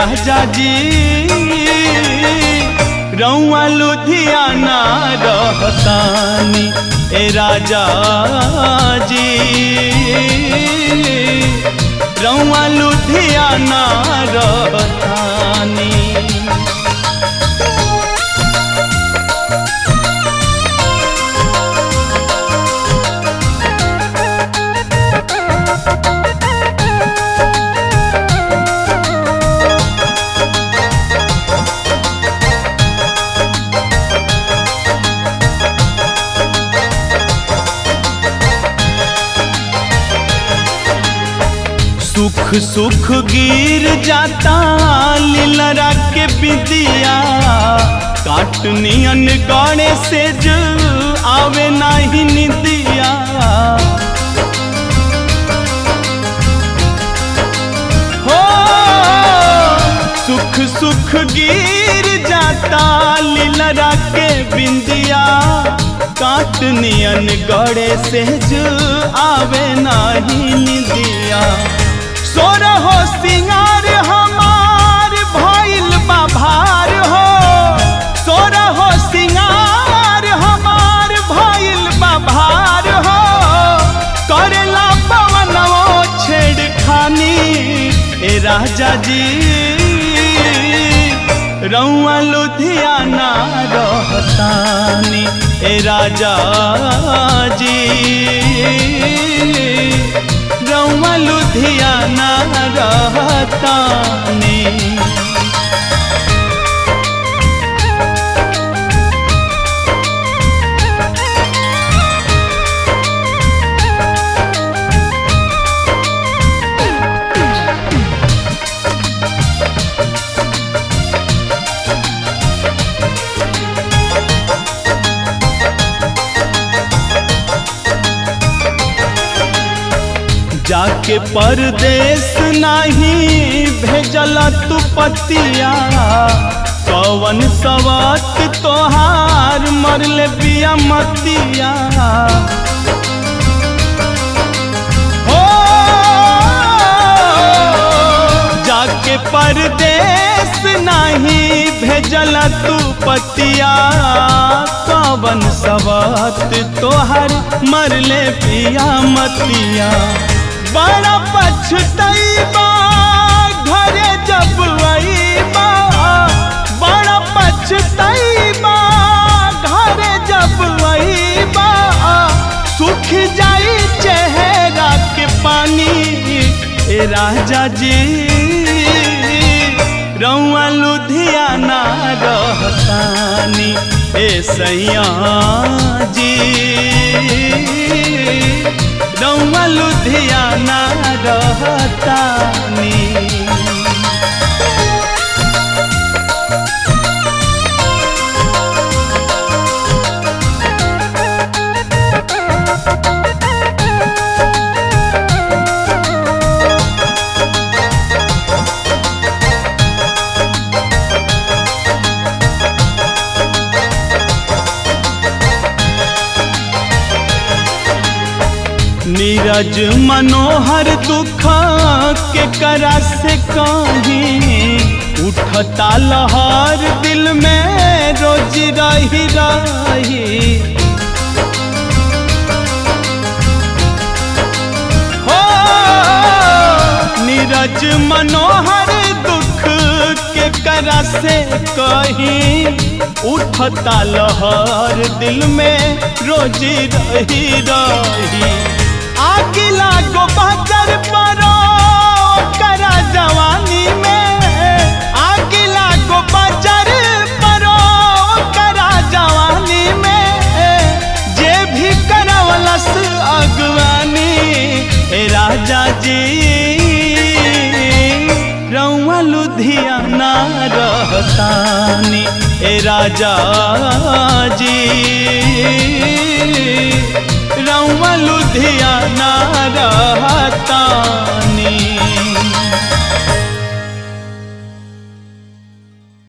राजा जी रउआ लुधियाना रहतानी ए राजा जी रउआ लुधियाना रहतानी सुख सुख गिर जाता लीलरा के बिदिया काटनियन गणे से ज आवे नाही निदिया हो सुख सुख गिर जाता लीलरा के बिंदिया काटनियन गड़े से ज आवे नाही निदिया सोर हो सिंगार हमार भइल बाभार हो सोर हो सिंगार हमार भइल बाभार हो करेला पवनवो छेड़खानी ए राजा जी रउआ लुधियाना रहतानी ए राजा जी रउआ लुधियाना रहतानी जाके परदेश नहीं भेजल तू पतिया कवन सवत तोहार मरले बिया मतिया हो जाके परदेश नहीं भेजल तू पतिया कवन सवत तोहार मरले पिया मतिया बड़ा पछतैबा घरे जब अईबा बड़ा पछतैबा घरे जब अईबा सुख जाई चेहरा के पानी ए राजा जी रउआ लुधियाना रहतानी ए सैया जी रउआ लुधियाना रहतानी नीरज मनोहर दुख के करा से कहीं उठता लहर दिल में रोज रही रही हो नीरज मनोहर दुख के करा से कहीं उठता लहर दिल में रोज रही रही आगिला गो बाजार परो करा जवानी में आगिला गो बाजार परो करा जवानी में जे भी करवलस अगवानी ए राजा जी रउआ लुधियाना रहतानी ए राजा जी रउआ लुधियाना रहतानी